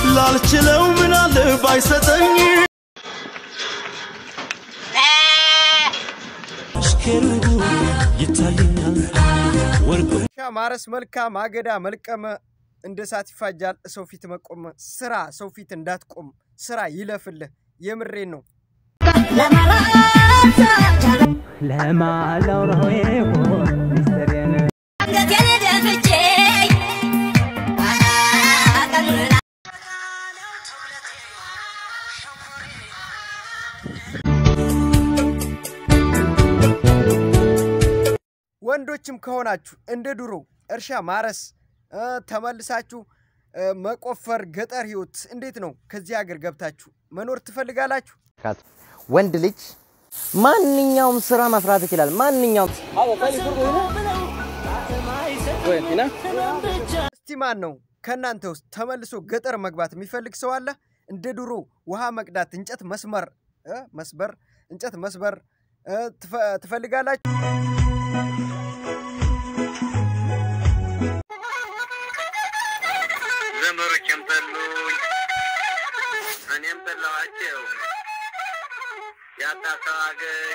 ላልችለው ምናለ ባይሰጠኝ ይታየኛል ወርቁ ሻ ማረስ መልካም አገዳ መልቀመ እንደ እሳት ይፋጃል ሰው ፊት መቆመ ስራ ሰው ፊት እንዳትቆም ስራ ይለፍልህ የምሬን ነው ለማላውራው ይሆን ሚስጥሬን ወንዶችም ከሆናችሁ እንደ ድሮ እርሻ ማረስ እ፣ ተመልሳችሁ እ፣ መቆፈር ገጠር ህይወት እንዴት ነው? ከዚህ ሀገር ገብታችሁ መኖር ትፈልጋላችሁ? ወንድ ልጅ ማንኛውም ስራ መስራት ይችላል። ማንኛውም እስቲ ማን ነው ከእናንተ ውስጥ ተመልሶ ገጠር መግባት የሚፈልግ ሰው አለ? እንደ ድሮ ውሃ መቅዳት፣ እንጨት መስመር እ፣ መስበር እንጨት መስበር እ፣ ትፈ- ትፈልጋላችሁ? ዘመዶቼም ጠሉኝ፣ እኔም ጠላኋቸው። ያጣ ሰው አገኝ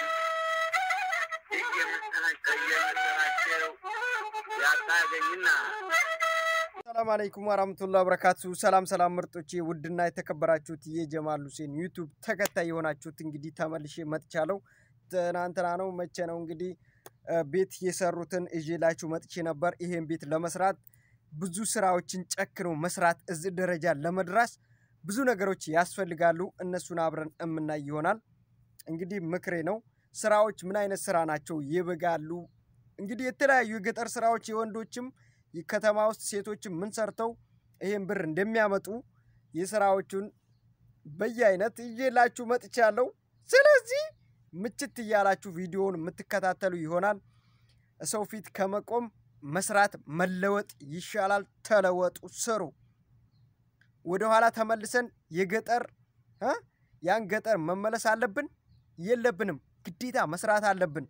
እየመሰላቸው እየመሰላቸው ያጣ አገኝና ሰላም አለይኩም ወራህመቱላሂ ወበረካቱ። ሰላም ሰላም ምርጦቼ፣ ውድና የተከበራችሁት የጀማል ሁሴን ዩቱብ ተከታይ የሆናችሁት እንግዲህ ተመልሼ መጥቻለሁ። ትናንትና ነው መቼ ነው እንግዲህ እ፣ ቤት የሰሩትን እዤላችሁ መጥቼ ነበር። ይሄን ቤት ለመስራት ብዙ ስራዎችን ጨክኖ መስራት እዚህ ደረጃ ለመድረስ ብዙ ነገሮች ያስፈልጋሉ። እነሱን አብረን እምናይ ይሆናል። እንግዲህ ምክሬ ነው። ስራዎች ምን አይነት ስራ ናቸው ይበጋሉ? እንግዲህ የተለያዩ የገጠር ስራዎች የወንዶችም ከተማ ውስጥ ሴቶችም ምን ሰርተው ይሄን ብር እንደሚያመጡ የስራዎቹን በየአይነት ይዤላችሁ መጥቻለሁ። ስለዚህ ምችት እያላችሁ ቪዲዮውን የምትከታተሉ ይሆናል። ሰው ፊት ከመቆም መስራት መለወጥ ይሻላል። ተለወጡ፣ ስሩ። ወደኋላ ተመልሰን የገጠር እ ያን ገጠር መመለስ አለብን የለብንም? ግዴታ መስራት አለብን።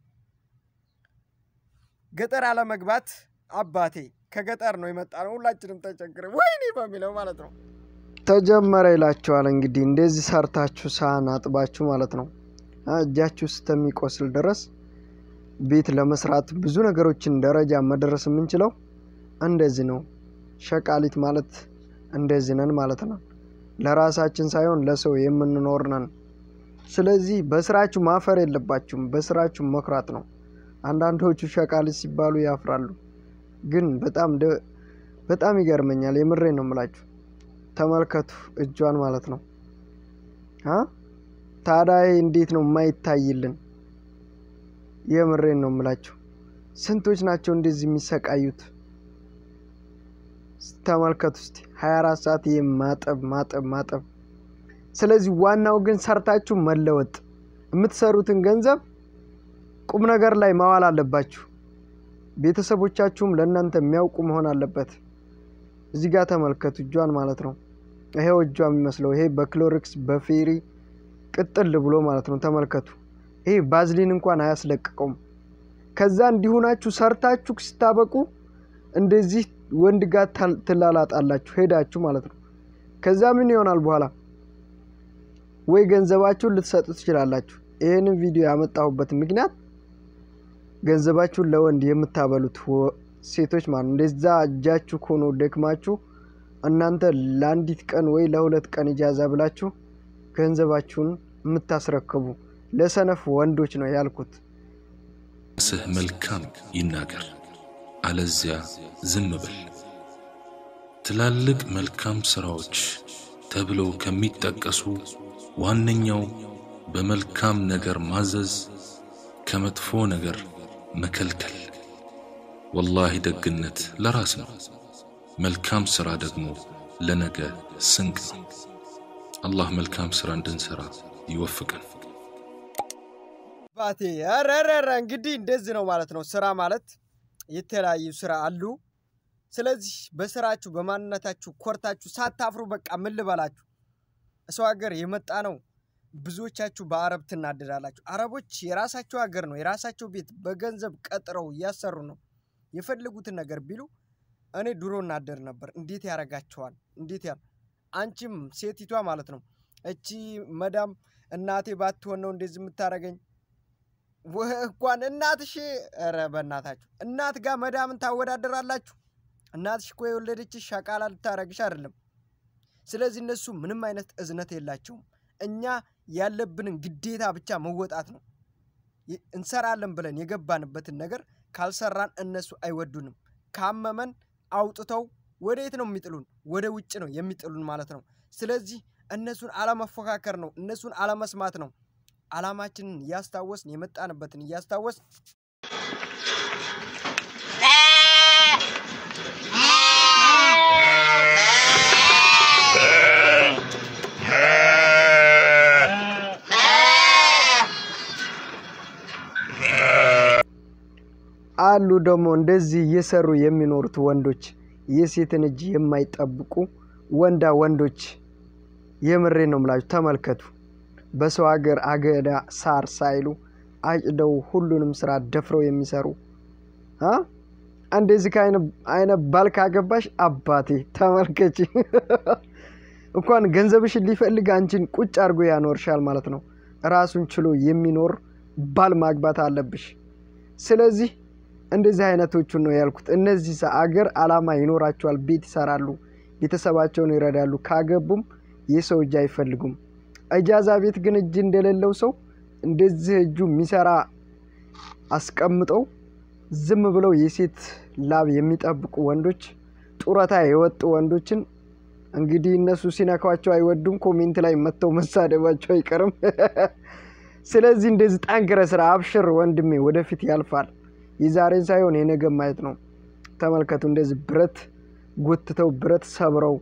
ገጠር አለመግባት አባቴ ከገጠር ነው የመጣ ነው። ሁላችንም ተቸግረ ወይኔ በሚለው ማለት ነው። ተጀመረ ይላችኋል። እንግዲህ እንደዚህ ሰርታችሁ ሳህን አጥባችሁ ማለት ነው አ፣ እጃችሁ እስከሚቆስል ድረስ ቤት ለመስራት ብዙ ነገሮችን ደረጃ መድረስ የምንችለው እንደዚህ ነው። ሸቃሊት ማለት እንደዚህ ነን ማለት ነው። ለራሳችን ሳይሆን ለሰው የምንኖር ነን። ስለዚህ በስራችሁ ማፈር የለባችሁም። በስራችሁ መኩራት ነው። አንዳንዶቹ ሸቃሊት ሲባሉ ያፍራሉ። ግን በጣም ደ- በጣም ይገርመኛል። የምሬ ነው የምላችሁ። ተመልከቱ እጇን ማለት ነው አ ታዲያ ይሄ እንዴት ነው የማይታይልን? የምሬን ነው የምላችሁ። ስንቶች ናቸው እንደዚህ የሚሰቃዩት? ተመልከቱ እስቲ 24 ሰዓት ይሄ ማጠብ ማጠብ ማጠብ። ስለዚህ ዋናው ግን ሰርታችሁ መለወጥ፣ የምትሰሩትን ገንዘብ ቁም ነገር ላይ ማዋል አለባችሁ። ቤተሰቦቻችሁም ለእናንተ የሚያውቁ መሆን አለበት። እዚህ ጋር ተመልከቱ እጇን ማለት ነው። ይሄው እጇ የሚመስለው ይሄ በክሎሪክስ በፌሪ ቅጥል ብሎ ማለት ነው። ተመልከቱ። ይሄ ባዝሊን እንኳን አያስለቅቀውም። ከዛ እንዲሁናችሁ ሰርታችሁ ስታበቁ እንደዚህ ወንድ ጋር ታል- ትላላጣላችሁ ሄዳችሁ ማለት ነው። ከዛ ምን ይሆናል በኋላ ወይ ገንዘባችሁን ልትሰጡ ትችላላችሁ። ይህንን ቪዲዮ ያመጣሁበት ምክንያት ገንዘባችሁን ለወንድ የምታበሉት ወ- ሴቶች ማለት ነው። እንደዛ እጃችሁ ሆኖ ደክማችሁ እናንተ ለአንዲት ቀን ወይ ለሁለት ቀን ኢጃዛ ብላችሁ ገንዘባችሁን የምታስረክቡ ለሰነፍ ወንዶች ነው ያልኩት። ስህ መልካም ይናገር፣ አለዚያ ዝም ብል። ትላልቅ መልካም ሥራዎች ተብለው ከሚጠቀሱ ዋነኛው በመልካም ነገር ማዘዝ፣ ከመጥፎ ነገር መከልከል። ወላሂ ደግነት ለራስ ነው፣ መልካም ሥራ ደግሞ ለነገ ስንቅ ነው። አላህ መልካም ሥራ እንድንሠራ ይወፍቀን። ባቴ ረረረ እንግዲህ እንደዚህ ነው ማለት ነው። ስራ ማለት የተለያዩ ስራ አሉ። ስለዚህ በስራችሁ በማንነታችሁ ኮርታችሁ ሳታፍሩ በቃ ምን ልበላችሁ፣ ሰው ሀገር የመጣ ነው። ብዙዎቻችሁ በአረብ ትናደዳላችሁ። አረቦች የራሳቸው ሀገር ነው የራሳቸው ቤት በገንዘብ ቀጥረው እያሰሩ ነው የፈለጉትን ነገር ቢሉ እኔ ድሮ እናደር ነበር። እንዴት ያደርጋቸዋል? እንዴት ያ አንቺም ሴቲቷ ማለት ነው እቺ መዳም እናቴ ባትሆን ነው እንደዚህ የምታደርገኝ ወህ እንኳን እናትሽ ኧረ በእናታችሁ እናት ጋር መዳምን ታወዳደራላችሁ እናትሽ እኮ የወለደችሽ ሻቃላ ልታረግሽ አይደለም ስለዚህ እነሱ ምንም አይነት እዝነት የላቸውም እኛ ያለብንን ግዴታ ብቻ መወጣት ነው ይ- እንሰራለን ብለን የገባንበትን ነገር ካልሰራን እነሱ አይወዱንም ካመመን አውጥተው ወደ የት ነው የሚጥሉን ወደ ውጭ ነው የሚጥሉን ማለት ነው ስለዚህ እነሱን አለመፎካከር ነው እነሱን አለመስማት ነው አላማችንን እያስታወስን የመጣንበትን እያስታወስ አሉ ደግሞ እንደዚህ እየሰሩ የሚኖሩት ወንዶች የሴትን እጅ የማይጠብቁ ወንዳ ወንዶች የምሬ ነው ምላችሁ ተመልከቱ በሰው ሀገር አገዳ ሳር ሳይሉ አጭደው ሁሉንም ስራ ደፍረው የሚሰሩ አ? እንደዚህ ከአይነት ባል ካገባሽ አባቴ ተመልከች እንኳን ገንዘብሽን ሊፈልግ አንቺን ቁጭ አድርጎ ያኖርሻል ማለት ነው ራሱን ችሎ የሚኖር ባል ማግባት አለብሽ ስለዚህ እንደዚህ አይነቶቹን ነው ያልኩት እነዚህ ሰ- አገር አላማ ይኖራቸዋል ቤት ይሰራሉ ቤተሰባቸውን ይረዳሉ ካገቡም የሰው እጅ አይፈልጉም እጃዛ ቤት ግን እጅ እንደሌለው ሰው እንደዚህ እጁ የሚሰራ አስቀምጠው ዝም ብለው የሴት ላብ የሚጠብቁ ወንዶች ጡረታ የወጡ ወንዶችን እንግዲህ እነሱ ሲነኳቸው አይወዱም ኮሜንት ላይ መጥተው መሳደባቸው አይቀርም ስለዚህ እንደዚህ ጠንክረ ስራ አብሽር ወንድሜ ወደፊት ያልፋል የዛሬን ሳይሆን የነገ ማየት ነው ተመልከቱ እንደዚህ ብረት ጎትተው ብረት ሰብረው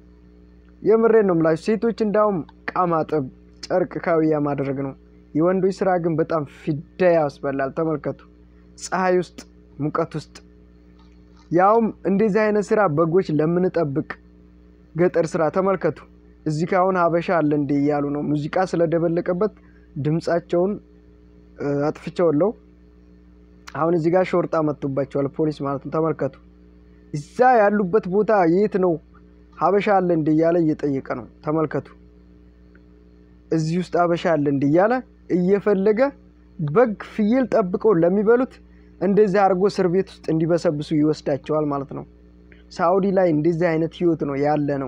የምሬን ነው ምላችሁ ሴቶች እንዳውም ዕቃ ማጠብ ጨርቅ ካውያ ማድረግ ነው የወንዶች ስራ ግን በጣም ፊዳ ያስበላል ተመልከቱ ፀሐይ ውስጥ ሙቀት ውስጥ ያውም እንደዚህ አይነት ስራ በጎች ለምንጠብቅ ገጠር ስራ ተመልከቱ እዚህ ካሁን ሀበሻ አለ እንዴ እያሉ ነው ሙዚቃ ስለደበለቀበት ድምፃቸውን እ፣ አጥፍቼዋለሁ አሁን እዚህ ጋር ሾርጣ መጥቶባቸዋል ፖሊስ ማለት ነው ተመልከቱ እዛ ያሉበት ቦታ የት ነው ሀበሻ አለ እንደ እያለ እየጠየቀ ነው ተመልከቱ እዚህ ውስጥ ሀበሻ አለ እንደ እያለ እየፈለገ በግ ፍየል ጠብቀው ለሚበሉት እንደዚህ አድርጎ እስር ቤት ውስጥ እንዲበሰብሱ ይወስዳቸዋል ማለት ነው ሳኡዲ ላይ እንደዚህ አይነት ህይወት ነው ያለ ነው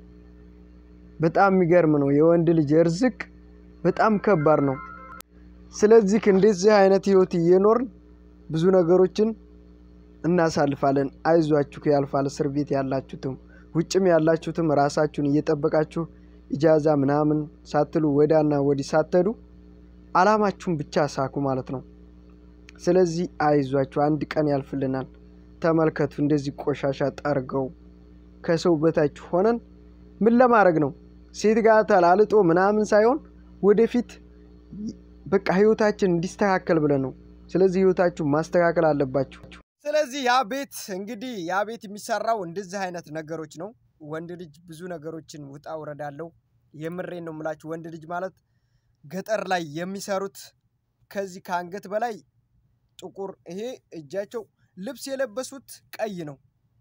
በጣም የሚገርም ነው የወንድ ልጅ እርዝቅ በጣም ከባድ ነው ስለዚህ እንደዚህ አይነት ህይወት እየኖርን ብዙ ነገሮችን እናሳልፋለን አይዟችሁ ያልፋል እስር ቤት ያላችሁትም ውጭም ያላችሁትም ራሳችሁን እየጠበቃችሁ ኢጃዛ ምናምን ሳትሉ ወዳና ወዲህ ሳትሄዱ አላማችሁን ብቻ ሳኩ ማለት ነው ስለዚህ አይዟችሁ አንድ ቀን ያልፍልናል ተመልከቱ እንደዚህ ቆሻሻ ጠርገው ከሰው በታች ሆነን ምን ለማድረግ ነው ሴት ጋር ተላልጦ ምናምን ሳይሆን ወደፊት በቃ ህይወታችን እንዲስተካከል ብለን ነው ስለዚህ ህይወታችሁ ማስተካከል አለባችሁ ስለዚህ ያ ቤት እንግዲህ ያ ቤት የሚሰራው እንደዚህ አይነት ነገሮች ነው ወንድ ልጅ ብዙ ነገሮችን ውጣ ውረዳለው የምሬን ነው የምላችሁ ወንድ ልጅ ማለት ገጠር ላይ የሚሰሩት ከዚህ ከአንገት በላይ ጥቁር ይሄ እጃቸው ልብስ የለበሱት ቀይ ነው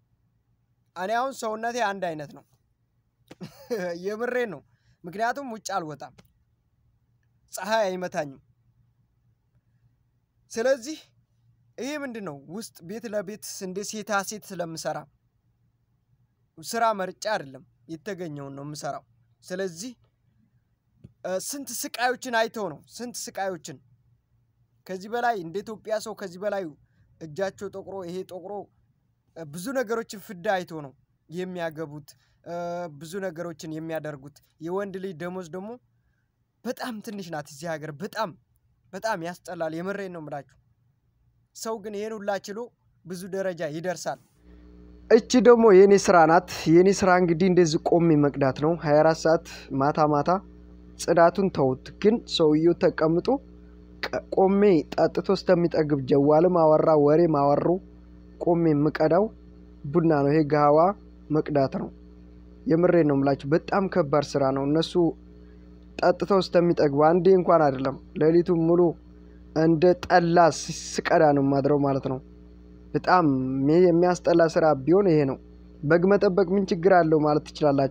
እኔ አሁን ሰውነቴ አንድ አይነት ነው የምሬን ነው ምክንያቱም ውጭ አልወጣም ፀሐይ አይመታኝም ስለዚህ ይሄ ምንድን ነው ውስጥ ቤት ለቤት እንደ ሴታ ሴት ስለምሰራ ስራ መርጫ አይደለም የተገኘውን ነው የምሰራው ስለዚህ እ፣ ስንት ስቃዮችን አይተው ነው ስንት ስቃዮችን ከዚህ በላይ እንደ ኢትዮጵያ ሰው ከዚህ በላይ እጃቸው ጠቁሮ ይሄ ጠቁሮ እ፣ ብዙ ነገሮችን ፍዳ አይቶ ነው የሚያገቡት እ፣ ብዙ ነገሮችን የሚያደርጉት የወንድ ልጅ ደሞዝ ደግሞ በጣም ትንሽ ናት እዚህ ሀገር በጣም በጣም ያስጠላል የምሬን ነው የምላችሁ ሰው ግን ይህን ሁላ ችሎ ብዙ ደረጃ ይደርሳል እቺ ደግሞ የኔ ስራ ናት የኔ ስራ እንግዲህ እንደዚህ ቆሜ መቅዳት ነው 24 ሰዓት ማታ ማታ ጽዳቱን ተውት ግን ሰውየው ተቀምጦ ቀ- ቆሜ ጠጥቶ እስከሚጠግብ ጀዋልም አወራ ወሬ ማወሩ ቆሜ የምቀዳው ቡና ነው ይሄ ጋዋ መቅዳት ነው የምሬን ነው የምላችሁ በጣም ከባድ ስራ ነው እነሱ ጠጥተው እስከሚጠግቡ አንዴ እንኳን አይደለም ሌሊቱን ሙሉ እንደ ጠላ ስ- ስቀዳ ነው ማድረው ማለት ነው በጣም ሚ- የሚያስጠላ ስራ ቢሆን ይሄ ነው በግ መጠበቅ ምን ችግር አለው ማለት ትችላላችሁ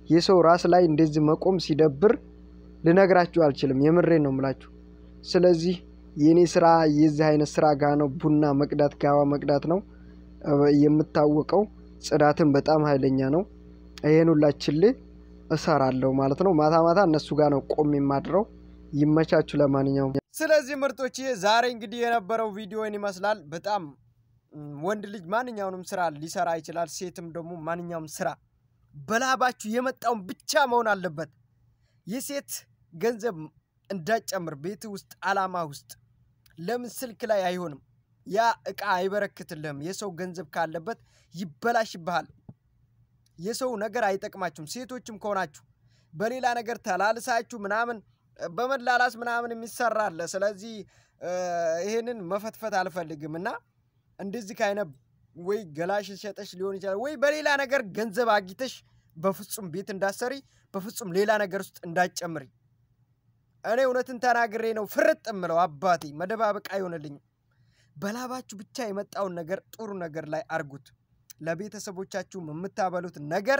የሰው ራስ ላይ እንደዚህ መቆም ሲደብር ልነግራችሁ አልችልም። የምሬን ነው የምላችሁ። ስለዚህ የእኔ ስራ የዚህ አይነት ስራ ጋ ነው። ቡና መቅዳት፣ ጋዋ መቅዳት ነው እ፣ የምታወቀው። ጽዳትን በጣም ኃይለኛ ነው። ይሄን ሁላችልህ እሰራለሁ ማለት ነው። ማታ ማታ እነሱ ጋር ነው ቆም የማድረው። ይመቻችሁ። ለማንኛውም ስለዚህ ምርጦች ዛሬ እንግዲህ የነበረው ቪዲዮን ይመስላል። በጣም ም፣ ወንድ ልጅ ማንኛውንም ስራ ሊሰራ ይችላል። ሴትም ደግሞ ማንኛውም ስራ በላባችሁ የመጣውን ብቻ መሆን አለበት። የሴት ገንዘብ እንዳጨምር ቤት ውስጥ አላማ ውስጥ ለምን ስልክ ላይ አይሆንም? ያ እቃ አይበረክትልህም። የሰው ገንዘብ ካለበት ይበላሽብሃል። የሰው ነገር አይጠቅማችሁም። ሴቶችም ከሆናችሁ በሌላ ነገር ተላልሳችሁ ምናምን በመላላስ ምናምን የሚሰራ አለ። ስለዚህ እ፣ ይሄንን መፈትፈት አልፈልግም እና እንደዚህ ከአይነት ወይ ገላሽን ሸጠሽ ሊሆን ይችላል ወይ በሌላ ነገር ገንዘብ አግኝተሽ በፍጹም ቤት እንዳሰሪ በፍጹም ሌላ ነገር ውስጥ እንዳጨምሪ። እኔ እውነትን ተናግሬ ነው ፍርጥ እምለው አባቴ፣ መደባበቅ አይሆንልኝም። በላባችሁ ብቻ የመጣውን ነገር ጥሩ ነገር ላይ አርጉት። ለቤተሰቦቻችሁም የምታበሉት ነገር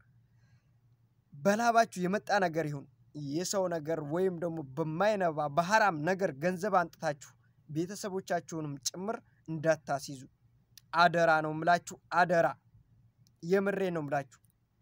በላባችሁ የመጣ ነገር ይሁን። የሰው ነገር ወይም ደግሞ በማይነባ በሐራም ነገር ገንዘብ አንጥታችሁ ቤተሰቦቻችሁንም ጭምር እንዳታስይዙ አደራ ነው ምላችሁ። አደራ የምሬ ነው ምላችሁ።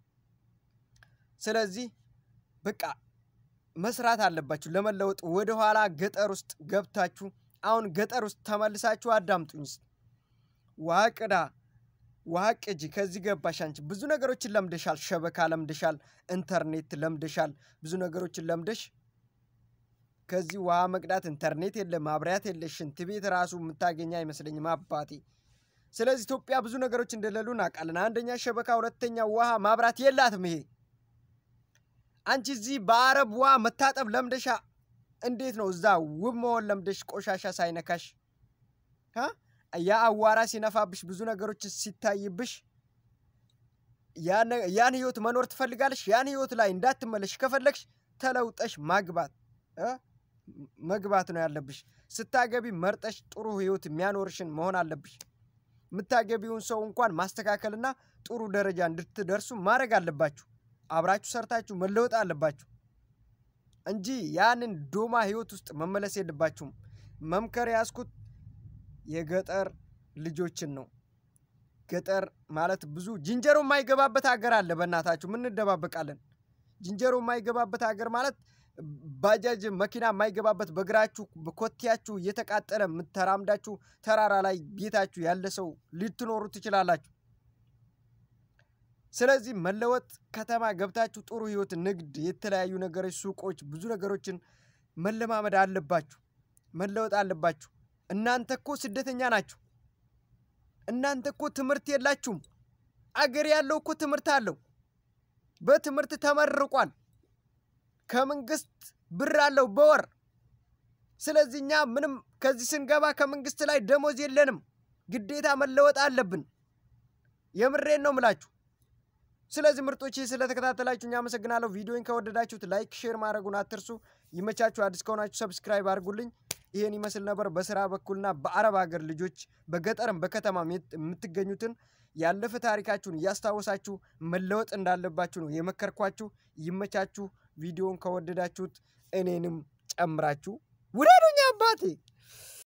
ስለዚህ በቃ መስራት አለባችሁ ለመለወጥ። ወደኋላ ገጠር ውስጥ ገብታችሁ አሁን ገጠር ውስጥ ተመልሳችሁ አዳምጡኝ። እስኪ ውሃ ቅዳ፣ ውሃ ቅጂ፣ ከዚህ ገባሽ አንቺ ብዙ ነገሮችን ለምደሻል። ሸበካ ለምደሻል፣ ኢንተርኔት ለምደሻል፣ ብዙ ነገሮችን ለምደሽ ከዚህ ውሃ መቅዳት ኢንተርኔት የለ ማብሪያት የለ ሽንት ቤት ራሱ የምታገኝ አይመስለኝም አባቴ። ስለዚህ ኢትዮጵያ ብዙ ነገሮች እንደሌሉ እናውቃለን። አንደኛ ሸበካ፣ ሁለተኛ ውሃ ማብራት የላትም። ይሄ አንቺ እዚህ በአረብ ውሃ መታጠብ ለምደሻ እንዴት ነው እዛ ውብ መሆን ለምደሽ ቆሻሻ ሳይነካሽ አ? ያ አዋራ ሲነፋብሽ ብዙ ነገሮች ሲታይብሽ ያን- ያን ህይወት መኖር ትፈልጋለሽ። ያን ህይወት ላይ እንዳትመለሽ ከፈለግሽ ተለውጠሽ ማግባት እ? መግባት ነው ያለብሽ። ስታገቢ መርጠሽ ጥሩ ህይወት የሚያኖርሽን መሆን አለብሽ። የምታገቢውን ሰው እንኳን ማስተካከልና ጥሩ ደረጃ እንድትደርሱ ማድረግ አለባችሁ። አብራችሁ ሰርታችሁ መለወጥ አለባችሁ እንጂ ያንን ዶማ ህይወት ውስጥ መመለስ የለባችሁም። መምከር ያዝኩት የገጠር ልጆችን ነው። ገጠር ማለት ብዙ ዝንጀሮ የማይገባበት ሀገር አለ። በእናታችሁ ምን እንደባበቃለን? ዝንጀሮ የማይገባበት ሀገር ማለት ባጃጅ መኪና የማይገባበት በእግራችሁ በኮቴያችሁ እየተቃጠለ የምተራምዳችሁ ተራራ ላይ ቤታችሁ ያለ ሰው ልትኖሩ ትችላላችሁ። ስለዚህ መለወጥ ከተማ ገብታችሁ ጥሩ ህይወት፣ ንግድ፣ የተለያዩ ነገሮች፣ ሱቆች፣ ብዙ ነገሮችን መለማመድ አለባችሁ። መለወጥ አለባችሁ። እናንተ እኮ ስደተኛ ናችሁ። እናንተ እኮ ትምህርት የላችሁም። አገር ያለው እኮ ትምህርት አለው። በትምህርት ተመርቋል። ከመንግስት ብር አለው በወር። ስለዚህ እኛ ምንም ከዚህ ስንገባ ከመንግስት ላይ ደሞዝ የለንም። ግዴታ መለወጥ አለብን። የምሬን ነው ምላችሁ። ስለዚህ ምርጦች ስለተከታተላችሁ እኛ አመሰግናለሁ። ቪዲዮን ከወደዳችሁት ላይክ፣ ሼር ማድረጉን አትርሱ። ይመቻችሁ። አዲስ ከሆናችሁ ሰብስክራይብ አድርጉልኝ። ይሄን ይመስል ነበር። በስራ በኩልና በአረብ ሀገር ልጆች በገጠርም በከተማም የት- የምትገኙትን ያለፈ ታሪካችሁን እያስታወሳችሁ መለወጥ እንዳለባችሁ ነው የመከርኳችሁ። ይመቻችሁ። ቪዲዮን ከወደዳችሁት እኔንም ጨምራችሁ ውደዱኝ አባቴ።